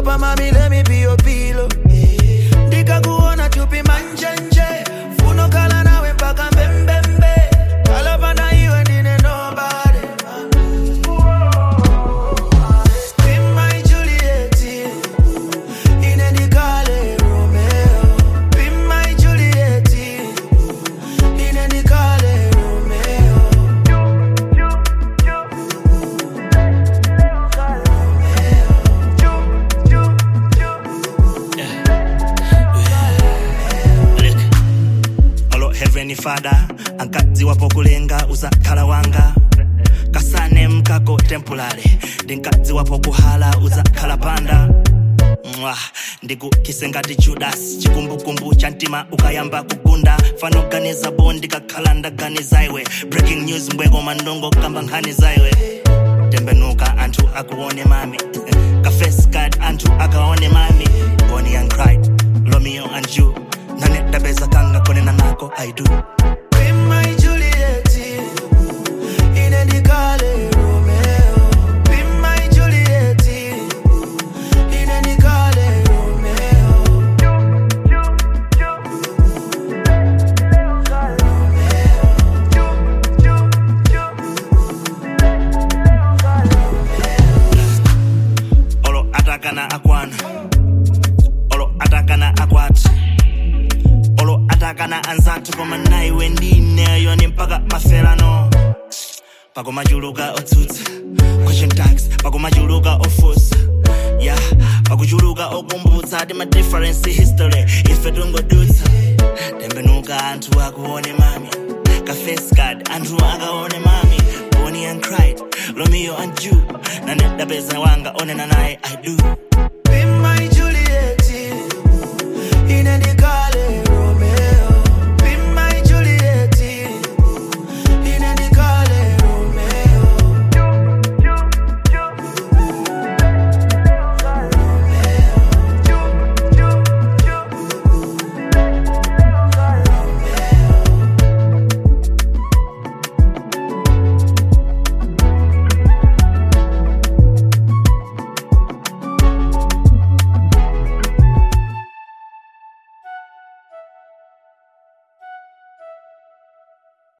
Papa mami let me be your pillow ndikakuona chupi manjenje funo kala nawe mpaka mbembembe kalapana iwe ndine nobody Be my Juliet, ine ndikale Romeo. Be my Juliet, ine ndikale Romeo. Look. Olo heavenly father ankadziwa pokulenga uzakhala wanga kasane mkako temporary ndinkadziwa pokuhala uzakhala panda Mwah, ndikukise ngati judas chikumbukumbu cha mtima ukayamba kugunda fanoganiza bo ndikakhala ndaganiza iwe breaking news mbweko mandongo kamba nkhani zaiwe tembenuka anthu akuone mami kafes card anthu akaone mami bonnie and clyde romeo and you nane dabeza kanga konena nako i do Be my Juliet, ine ndikale Romeo. Be my Juliet, ine ndikale Romeo. olo atakana akwana olo atakana akwati olo atakana anzathu koma naiwe ndineyo ni mpaka maferano pakumachuluka otsutsa question tags pakumachuluka ofusa ya pakuchuluka okumbutsa ti ma difference history ife tungodutsa tembenuka anthu akuone mami kafes card anthu akaone mami bonnie and clyde romeo and you nane dapeza wanga onena naye i do